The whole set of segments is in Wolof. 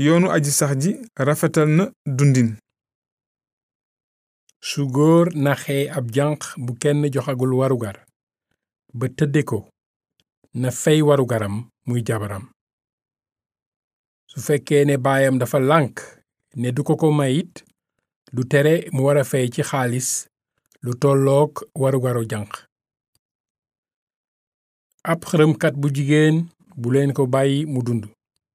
yoonu aji sax ji rafetal na dundin su góor naxee ab janq bu kenn joxagul warugar ba tëdde ko na fey warugaram muy jabaram su fekkee ne baayam dafa lànk ne du ko ko mayit du tere mu wara fey ci xaalis lu tollook warugaru janq ab xërëmkat bu jigéen bu leen ko bàyyi mu dund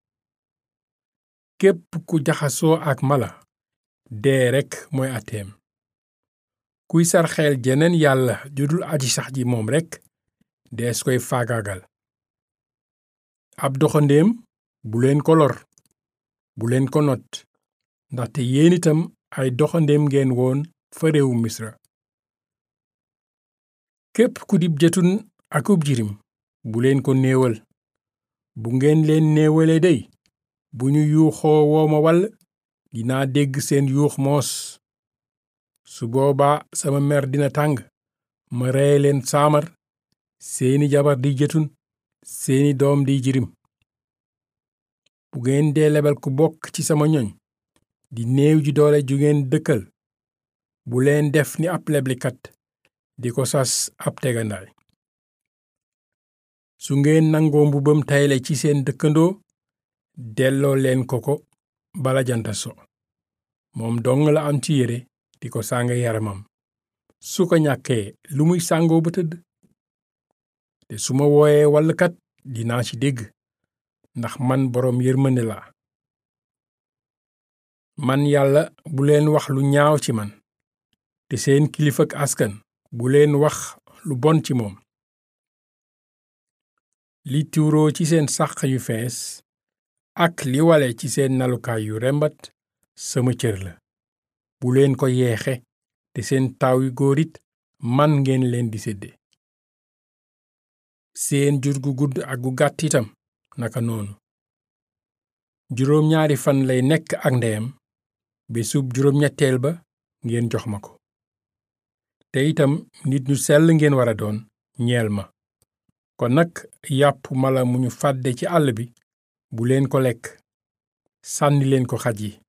képp ku jaxasoo ak mala dee rekk mooy ateem kuy sarxeel jeneen yàlla judul aji sax ji moom rekk dees koy faagaagal ab doxandéem bu leen ko lor bu leen ko not ndaxte yéen itam ay doxandéem ngeen woon fa réewu misra képp ku dib jëtun akub jirim bu leen ko néewal bu ngeen leen néewale dey bu ñu yuuxoo wooma wall dinaa dégg seen yuux moos su boobaa sama mer dina tàng ma reye leen saamar seeni jabar di jëtun seeni doom di jirim bu ngeen dee lebal ku bokk ci sama ñoñ di néew ji doole ju ngeen dëkkal bu leen def ni ab leblikat di ko sas ab tegandaay su ngeen nangoo mbubam tayle ci seen dëkkandoo delloo leen ko ko bala janta so moom dong la am ci yére di ko sàng yaramam su ko ñàkkee lu muy sàngoo ba tëdd te su ma wooyee wallkat dinaa ci dégg ndax man boroom yërmande laa man yàlla bu leen wax lu ñaaw ci man te seen kilifak askan bu leen wax lu bon ci moom li tuuroo ci seen sàq yu fees ak li wale ci seen nalukaay yu rembat sama cër la bu leen ko yeexe te seen taaw yu góor it man ngeen leen di sédde seen jur gu gudd ak gu gàtt itam naka noonu juróom ñaari fan lay nekk ak ndeyam bésub juróom ñetteel ba ngeen jox ma ko te itam nit ñu sell ngeen wara doon ñeel ma kon nag yàpp mala mu ñu fàdde ci àll bi bu leen ko lekk sànni leen ko xaj yi